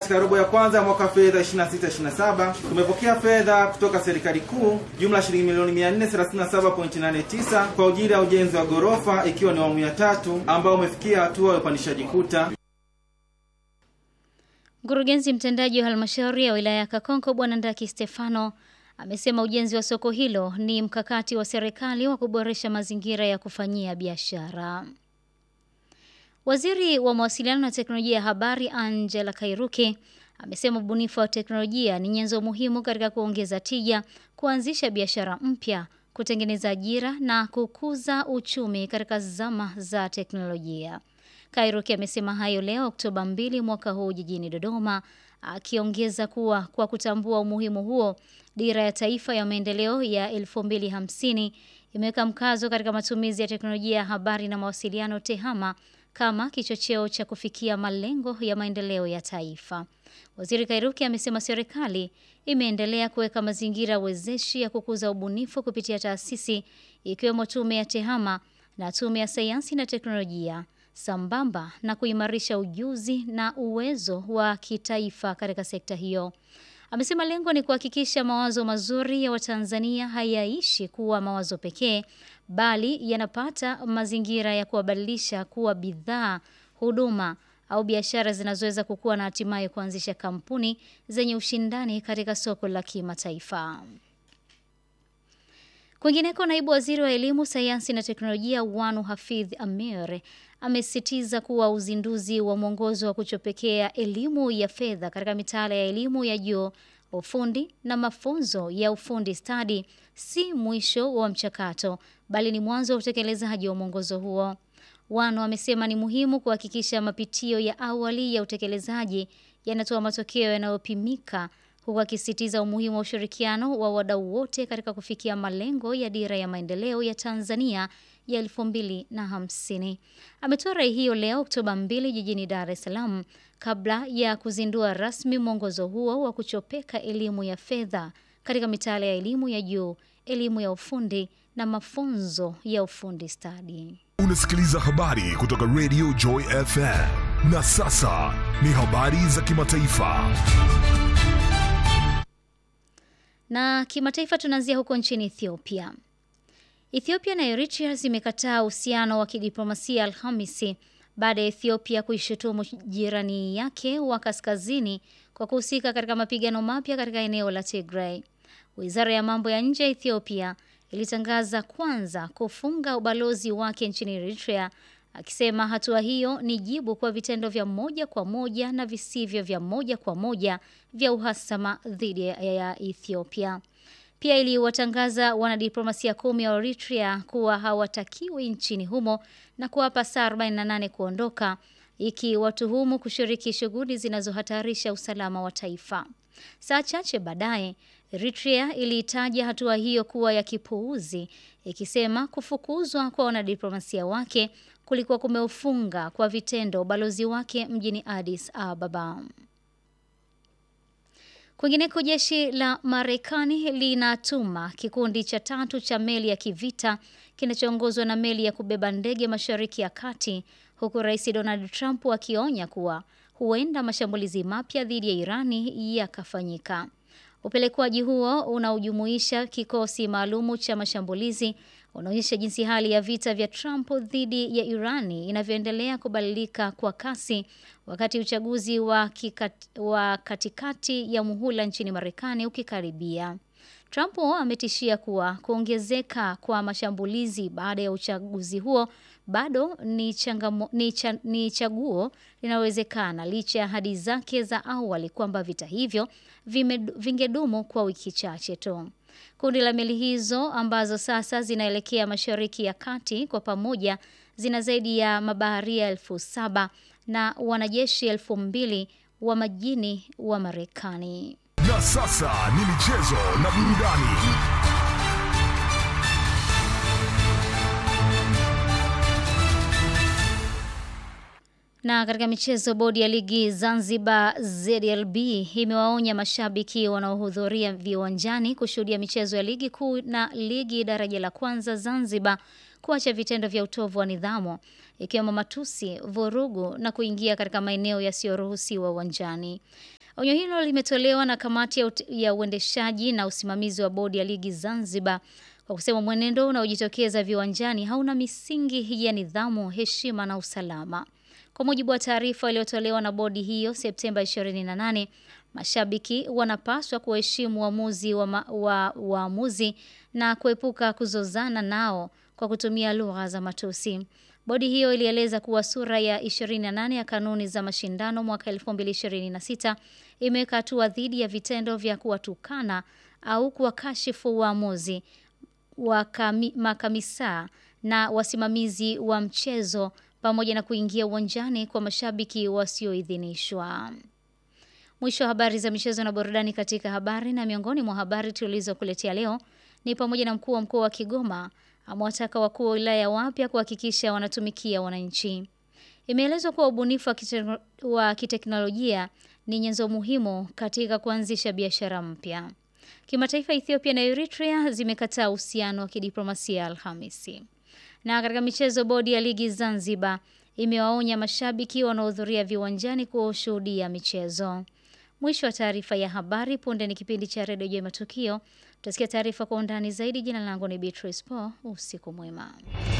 katika robo ya kwanza ya mwaka fedha 26/27 tumepokea fedha kutoka serikali kuu jumla shilingi milioni 437.89 kwa ajili ya ujenzi wa ghorofa ikiwa ni awamu ya tatu ambao umefikia hatua ya upandishaji kuta. Mkurugenzi mtendaji wa halmashauri ya wilaya ya Kakonko Bwana Ndaki Stefano amesema ujenzi wa soko hilo ni mkakati wa serikali wa kuboresha mazingira ya kufanyia biashara. Waziri wa mawasiliano na teknolojia ya habari Angela Kairuki amesema ubunifu wa teknolojia ni nyenzo muhimu katika kuongeza tija, kuanzisha biashara mpya, kutengeneza ajira na kukuza uchumi katika zama za teknolojia. Kairuki amesema hayo leo Oktoba 2 mwaka huu jijini Dodoma, akiongeza kuwa kwa kutambua umuhimu huo, dira ya taifa ya maendeleo ya 2050 imeweka mkazo katika matumizi ya teknolojia ya habari na mawasiliano TEHAMA kama kichocheo cha kufikia malengo ya maendeleo ya taifa. Waziri Kairuki amesema serikali imeendelea kuweka mazingira wezeshi ya kukuza ubunifu kupitia taasisi ikiwemo tume ya TEHAMA na tume ya sayansi na teknolojia sambamba na kuimarisha ujuzi na uwezo wa kitaifa katika sekta hiyo. Amesema lengo ni kuhakikisha mawazo mazuri ya Watanzania hayaishi kuwa mawazo pekee, bali yanapata mazingira ya kuwabadilisha kuwa bidhaa, huduma au biashara zinazoweza kukua na hatimaye kuanzisha kampuni zenye ushindani katika soko la kimataifa. Kwingineko, naibu waziri wa elimu, sayansi na teknolojia Wanu Hafidh Amir amesisitiza kuwa uzinduzi wa mwongozo wa kuchopekea elimu ya fedha katika mitaala ya elimu ya juu, ufundi na mafunzo ya ufundi stadi si mwisho wa mchakato, bali ni mwanzo wa utekelezaji wa mwongozo huo. Wanu amesema ni muhimu kuhakikisha mapitio ya awali ya utekelezaji yanatoa matokeo yanayopimika huku akisisitiza umuhimu wa ushirikiano wa wadau wote katika kufikia malengo ya dira ya maendeleo ya Tanzania ya elfu mbili na hamsini. Ametoa rai hiyo leo Oktoba 2 jijini Dar es Salaam kabla ya kuzindua rasmi mwongozo huo wa kuchopeka elimu ya fedha katika mitaala ya elimu ya juu, elimu ya ufundi na mafunzo ya ufundi stadi. Unasikiliza habari kutoka Radio Joy FM. Na sasa ni habari za kimataifa. Na kimataifa tunaanzia huko nchini Ethiopia. Ethiopia na Eritrea zimekataa uhusiano wa kidiplomasia Alhamisi baada ya Ethiopia kuishutumu jirani yake wa kaskazini kwa kuhusika katika mapigano mapya katika eneo la Tigray. Wizara ya mambo ya nje ya Ethiopia ilitangaza kwanza kufunga ubalozi wake nchini Eritrea, akisema hatua hiyo ni jibu kwa vitendo vya moja kwa moja na visivyo vya moja kwa moja vya uhasama dhidi ya Ethiopia. Pia iliwatangaza wanadiplomasia kumi wa Eritrea kuwa hawatakiwi nchini humo na kuwapa saa 48 kuondoka, ikiwatuhumu kushiriki shughuli zinazohatarisha usalama wa taifa. Saa chache baadaye Eritrea iliitaja hatua hiyo kuwa ya kipuuzi, ikisema kufukuzwa kwa wanadiplomasia wake kulikuwa kumeufunga kwa vitendo ubalozi wake mjini Addis Ababa. Kwingineko, jeshi la Marekani linatuma kikundi cha tatu cha meli ya kivita kinachoongozwa na meli ya kubeba ndege Mashariki ya Kati, huku Rais Donald Trump akionya kuwa huenda mashambulizi mapya dhidi ya Irani yakafanyika. Upelekwaji huo unaojumuisha kikosi maalumu cha mashambulizi unaonyesha jinsi hali ya vita vya Trump dhidi ya Irani inavyoendelea kubadilika kwa kasi wakati uchaguzi wa, kikat, wa katikati ya muhula nchini Marekani ukikaribia. Trump ametishia kuwa kuongezeka kwa mashambulizi baada ya uchaguzi huo bado ni, changamo, ni, cha, ni chaguo linalowezekana licha ya ahadi zake za awali kwamba vita hivyo vime, vingedumu kwa wiki chache tu. Kundi la meli hizo ambazo sasa zinaelekea Mashariki ya Kati kwa pamoja zina zaidi ya mabaharia elfu saba na wanajeshi elfu mbili wa majini wa Marekani. Na sasa ni michezo na burudani. Na katika michezo, bodi ya ligi Zanzibar ZLB imewaonya mashabiki wanaohudhuria viwanjani kushuhudia michezo ya ligi kuu na ligi daraja la kwanza Zanzibar kuacha vitendo vya utovu wa nidhamu ikiwemo matusi, vurugu na kuingia katika maeneo yasiyoruhusiwa uwanjani. Onyo hilo limetolewa na kamati ya, ya uendeshaji na usimamizi wa bodi ya ligi Zanzibar kwa kusema mwenendo unaojitokeza viwanjani hauna misingi ya nidhamu, heshima na usalama. Kwa mujibu wa taarifa iliyotolewa na bodi hiyo Septemba 28, mashabiki wanapaswa kuheshimu uamuzi wa waamuzi wa na kuepuka kuzozana nao kwa kutumia lugha za matusi. Bodi hiyo ilieleza kuwa sura ya 28 ya kanuni za mashindano mwaka 2026 imeweka hatua dhidi ya vitendo vya kuwatukana au kuwakashifu waamuzi wa makamisa na wasimamizi wa mchezo pamoja na kuingia uwanjani kwa mashabiki wasioidhinishwa. Mwisho wa habari za michezo na burudani katika habari. Na miongoni mwa habari tulizokuletea leo ni pamoja na mkuu wa mkoa wa Kigoma amewataka wakuu wa wilaya wapya kuhakikisha wanatumikia wananchi. Imeelezwa kuwa ubunifu wa kiteknolojia ni nyenzo muhimu katika kuanzisha biashara mpya. Kimataifa, Ethiopia na Eritrea zimekataa uhusiano wa kidiplomasia Alhamisi. Na katika michezo, bodi ya ligi Zanzibar imewaonya mashabiki wanaohudhuria viwanjani kushuhudia michezo. Mwisho wa taarifa ya habari. Punde ni kipindi cha redio Jua Matukio. Utasikia taarifa kwa undani zaidi. Jina langu ni Beatrice Po. Usiku mwema.